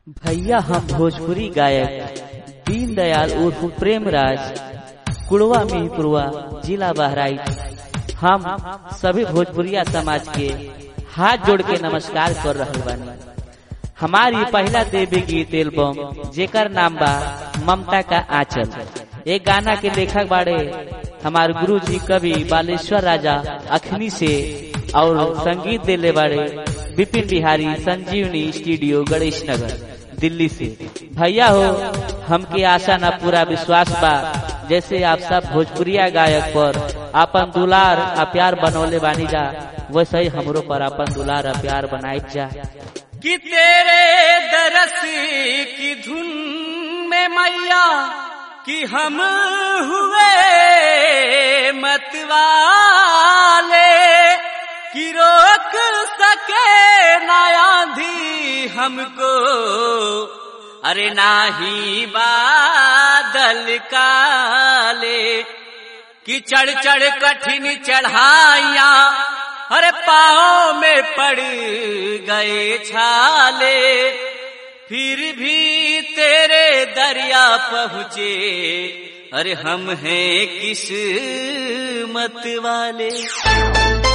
भैया हम भोजपुरी गायक दीनदयाल उर्फ प्रेमराज कुड़वा मिहिपुरवा जिला बहराइच हम सभी भोजपुरिया समाज के हाथ जोड़ के नमस्कार कर रहे बानी हमारी पहला देवी गीत एल्बम जेकर नाम बा ममता का आंचल एक गाना के लेखक बाड़े हमारे गुरु जी कवि बालेश्वर राजा अखनी से और संगीत देले बाड़े विपिन बिहारी संजीवनी स्टूडियो गणेश नगर दिल्ली से भैया हो हमके आशा ना पूरा विश्वास बा जैसे आप सब भोजपुरिया गायक पर अपन दुलार आ प्यार बनौले बानी जा वैसे ही हमरो पर अपन दुलार आ प्यार बनाई जा कि तेरे दरस की धुन में मैया कि हम हुए मतवाले कि रोक सके ना आंधी हमको अरे नाही बादल काले कि चढ़ चढ़ कठिन चढ़ाइया अरे पाँव में पड़ गए छाले फिर भी तेरे दरिया पहुँचे अरे हम हैं किस्मत वाले